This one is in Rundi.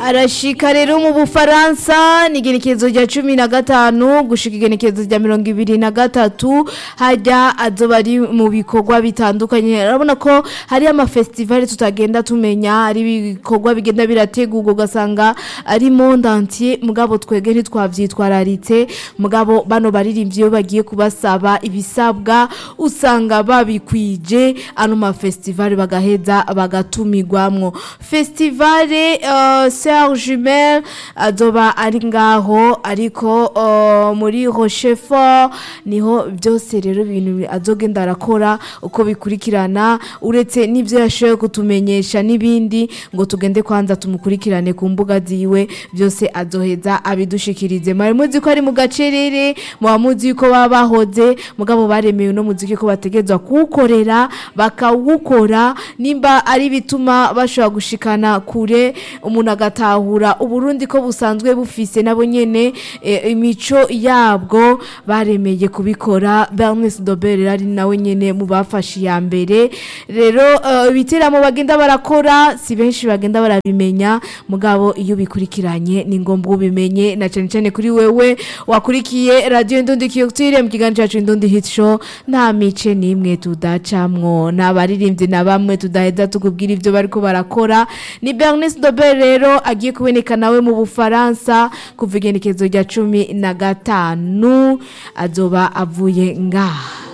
arashika rero mu bufaransa ni igenekerezo rya cumi na gatanu gushika igenekerezo rya mirongo ibiri na gatatu hajya azoba ari mu bikorwa bitandukanye urabona ko hari amafestivali tutagenda tumenya hari ibikorwa bigenda birategurwa ugasanga ari monde entier mugabo twege ntitwavyitwararitse mugabo bano baririmbyi iyo bagiye kubasaba ibisabwa usanga babikwije ano mafestivali bagaheza bagatumirwamwo festivale uh, Serge Jumel azoba ari ngaho ariko uh, muri Rochefort niho byose rero ibintu azogenda arakora uko bikurikirana uretse n'ivyo yashoboye kutumenyesha n'ibindi ngo tugende kwanza tumukurikirane ku mbuga ziwe byose azoheza abidushikirize mwari muzi ko ari mu gacerere muba muzi ko baba bahoze mugabo baremewe no muziki ko bategezwa kuwukorera bakawukora nimba ari bituma bashobora gushikana kure umuntu agatahura uburundi ko busanzwe bufise nabo nyene e, imico yabwo baremeye kubikora Bernice Dobel ari nawe nyene mu bafashe ya mbere rero uh, ibiteramo bagenda barakora si benshi bagenda barabimenya mugabo iyo bikurikiranye ni ngombwa ubimenye na cyane cyane kuri wewe wakurikiye radio Ndundi Culture mu kiganiro cyacu Ndundi Hit Show nta mice nimwe tudacamwo n'abaririmbyi na bamwe tudaheza tukubwira ivyo bariko barakora ni Bernice Dobel rero agiye kuboneka nawe mu Bufaransa kuva igenekezo rya cumi na gatanu azoba avuye ngaha